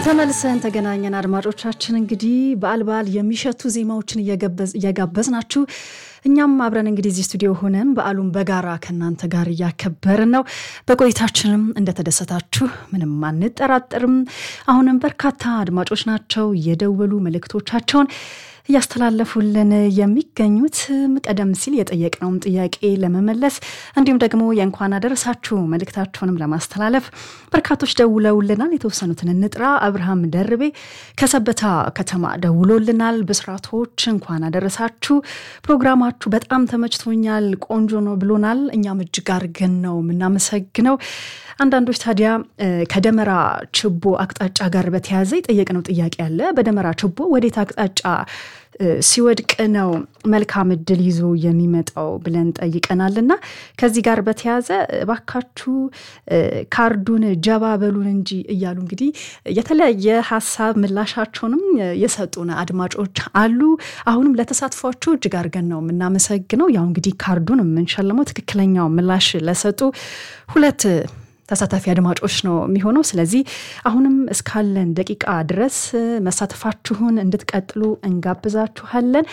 ተመልሰን ተገናኘን። አድማጮቻችን እንግዲህ በዓል በዓል የሚሸቱ ዜማዎችን እየጋበዝናችሁ እኛም አብረን እንግዲህ እዚህ ስቱዲዮ ሆነን በዓሉን በጋራ ከእናንተ ጋር እያከበርን ነው። በቆይታችንም እንደተደሰታችሁ ምንም አንጠራጠርም። አሁንም በርካታ አድማጮች ናቸው እየደወሉ መልእክቶቻቸውን እያስተላለፉልን የሚገኙት ቀደም ሲል የጠየቅነውም ጥያቄ ለመመለስ እንዲሁም ደግሞ የእንኳን አደረሳችሁ መልእክታቸውንም ለማስተላለፍ በርካቶች ደውለውልናል። የተወሰኑትን እንጥራ። አብርሃም ደርቤ ከሰበታ ከተማ ደውሎልናል። ብስራቶች እንኳን አደረሳችሁ፣ ፕሮግራማችሁ በጣም ተመችቶኛል፣ ቆንጆ ነው ብሎናል። እኛም እጅግ አድርገን ነው የምናመሰግነው። አንዳንዶች ታዲያ ከደመራ ችቦ አቅጣጫ ጋር በተያያዘ የጠየቅነው ጥያቄ አለ። በደመራ ችቦ ወዴት አቅጣጫ ሲወድቅ ነው መልካም እድል ይዞ የሚመጣው ብለን ጠይቀናል። እና ከዚህ ጋር በተያያዘ እባካችሁ ካርዱን ጀባ በሉን እንጂ እያሉ እንግዲህ የተለያየ ሀሳብ ምላሻቸውንም የሰጡን አድማጮች አሉ። አሁንም ለተሳትፏችሁ እጅግ አድርገን ነው የምናመሰግነው። ያው እንግዲህ ካርዱን የምንሸልመው ትክክለኛው ምላሽ ለሰጡ ሁለት ተሳታፊ አድማጮች ነው የሚሆነው። ስለዚህ አሁንም እስካለን ደቂቃ ድረስ መሳተፋችሁን እንድትቀጥሉ እንጋብዛችኋለን።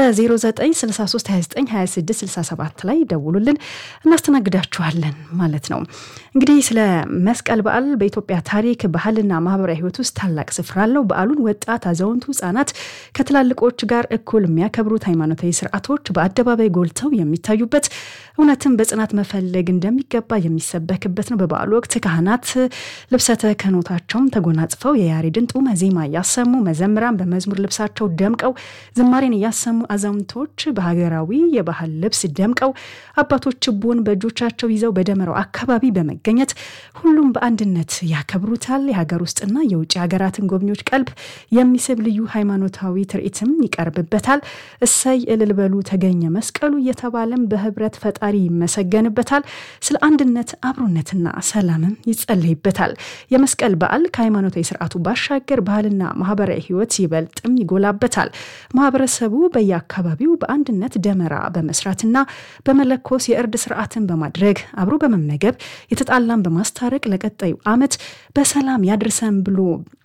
በ0963292667 ላይ ደውሉልን፣ እናስተናግዳችኋለን ማለት ነው። እንግዲህ ስለ መስቀል በዓል በኢትዮጵያ ታሪክ ባህልና ማህበራዊ ሕይወት ውስጥ ታላቅ ስፍራ አለው። በዓሉን ወጣት፣ አዛውንቱ፣ ህጻናት ከትላልቆች ጋር እኩል የሚያከብሩት ሃይማኖታዊ ስርዓቶች በአደባባይ ጎልተው የሚታዩበት እውነትን በጽናት መፈለግ እንደሚገባ የሚሰበክበት ነው። በበዓሉ ወቅት ካህናት ልብሰ ተክህኖታቸውን ተጎናጽፈው የያሬድን ጡመ ዜማ እያሰሙ መዘምራን በመዝሙር ልብሳቸው ደምቀው ዝማሬን እያሰሙ አዛውንቶች በሀገራዊ የባህል ልብስ ደምቀው አባቶች ችቦን በእጆቻቸው ይዘው በደመራው አካባቢ በመገኘት ሁሉም በአንድነት ያከብሩታል። የሀገር ውስጥና የውጭ ሀገራትን ጎብኚዎች ቀልብ የሚስብ ልዩ ሃይማኖታዊ ትርኢትም ይቀርብበታል። እሰይ እልል በሉ ተገኘ መስቀሉ እየተባለም በህብረት ፈጣሪ ይመሰገንበታል። ስለ አንድነት አብሮነትና ሰላምም ይጸለይበታል። የመስቀል በዓል ከሃይማኖታዊ ስርዓቱ ባሻገር ባህልና ማህበራዊ ህይወት ይበልጥም ይጎላበታል። ማህበረሰቡ በየአካባቢው በአንድነት ደመራ በመስራትና በመለኮስ የእርድ ስርዓትን በማድረግ አብሮ በመመገብ የተጣላን በማስታረቅ ለቀጣዩ ዓመት በሰላም ያድርሰን ብሎ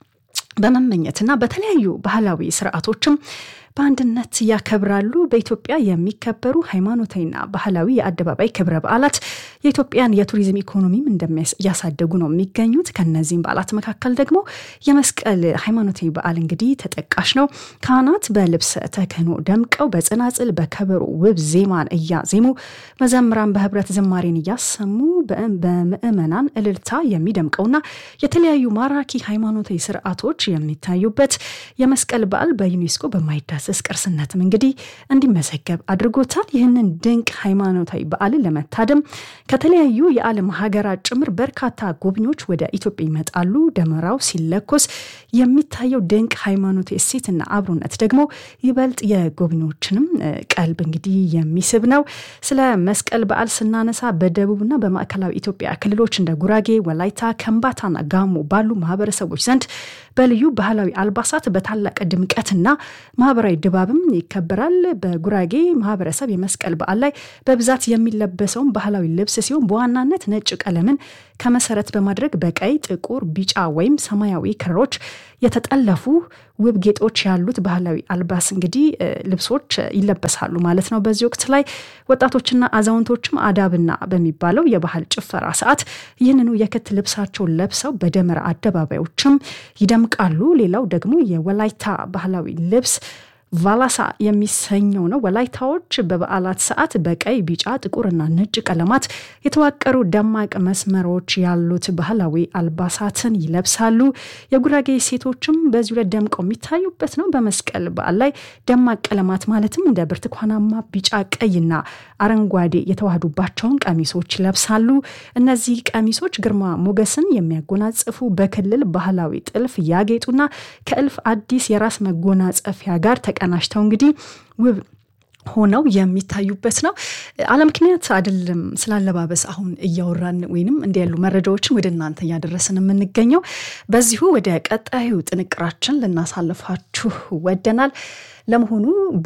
በመመኘትና በተለያዩ ባህላዊ ስርዓቶችም በአንድነት ያከብራሉ። በኢትዮጵያ የሚከበሩ ሃይማኖታዊና ባህላዊ የአደባባይ ክብረ በዓላት የኢትዮጵያን የቱሪዝም ኢኮኖሚም እያሳደጉ ነው የሚገኙት። ከነዚህም በዓላት መካከል ደግሞ የመስቀል ሃይማኖታዊ በዓል እንግዲህ ተጠቃሽ ነው። ካህናት በልብሰ ተክህኖ ደምቀው በጽናጽል በከበሮ ውብ ዜማን እያዜሙ መዘምራን በህብረት ዝማሬን እያሰሙ በምዕመናን እልልታ የሚደምቀውና የተለያዩ ማራኪ ሃይማኖታዊ ስርዓቶች የሚታዩበት የመስቀል በዓል በዩኔስኮ በማይዳሰስ ቅርስነትም እንግዲህ እንዲመዘገብ አድርጎታል። ይህንን ድንቅ ሃይማኖታዊ በዓልን ለመታደም ከተለያዩ የዓለም ሀገራት ጭምር በርካታ ጎብኚዎች ወደ ኢትዮጵያ ይመጣሉ። ደመራው ሲለኮስ የሚታየው ድንቅ ሃይማኖታዊ እሴትና አብሮነት ደግሞ ይበልጥ የጎብኚዎችንም ቀልብ እንግዲህ የሚስብ ነው። ስለ መስቀል በዓል ስናነሳ በደቡብና በማዕከላዊ ኢትዮጵያ ክልሎች እንደ ጉራጌ፣ ወላይታ፣ ከምባታና ጋሞ ባሉ ማህበረሰቦች ዘንድ በልዩ ባህላዊ አልባሳት በታላቅ ድምቀትና ማህበራዊ ድባብም ይከበራል። በጉራጌ ማህበረሰብ የመስቀል በዓል ላይ በብዛት የሚለበሰውን ባህላዊ ልብስ ሲሆን በዋናነት ነጭ ቀለምን ከመሰረት በማድረግ በቀይ፣ ጥቁር፣ ቢጫ ወይም ሰማያዊ ክሮች የተጠለፉ ውብ ጌጦች ያሉት ባህላዊ አልባስ እንግዲህ ልብሶች ይለበሳሉ ማለት ነው። በዚህ ወቅት ላይ ወጣቶችና አዛውንቶችም አዳብና በሚባለው የባህል ጭፈራ ሰዓት ይህንኑ የክት ልብሳቸውን ለብሰው በደመራ አደባባዮችም ይደምቃሉ። ሌላው ደግሞ የወላይታ ባህላዊ ልብስ ቫላሳ የሚሰኘው ነው። ወላይታዎች በበዓላት ሰዓት በቀይ፣ ቢጫ፣ ጥቁርና ነጭ ቀለማት የተዋቀሩ ደማቅ መስመሮች ያሉት ባህላዊ አልባሳትን ይለብሳሉ። የጉራጌ ሴቶችም በዚሁ ላይ ደምቀው የሚታዩበት ነው። በመስቀል በዓል ላይ ደማቅ ቀለማት ማለትም እንደ ብርቱካናማ፣ ቢጫ፣ ቀይና አረንጓዴ የተዋህዱባቸውን ቀሚሶች ይለብሳሉ። እነዚህ ቀሚሶች ግርማ ሞገስን የሚያጎናጽፉ በክልል ባህላዊ ጥልፍ ያጌጡና ከእልፍ አዲስ የራስ መጎናጸፊያ ጋር ተቀናጅተው እንግዲህ ውብ ሆነው የሚታዩበት ነው። አለምክንያት አይደለም ስላለባበስ አሁን እያወራን ወይንም እንዲህ ያሉ መረጃዎችን ወደ እናንተ እያደረስን የምንገኘው። በዚሁ ወደ ቀጣዩ ጥንቅራችን ልናሳልፋችሁ ወደናል። ለመሆኑ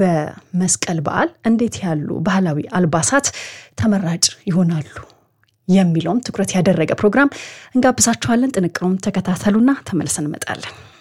በመስቀል በዓል እንዴት ያሉ ባህላዊ አልባሳት ተመራጭ ይሆናሉ የሚለውም ትኩረት ያደረገ ፕሮግራም እንጋብዛችኋለን። ጥንቅሩም ተከታተሉና ተመልሰን እንመጣለን።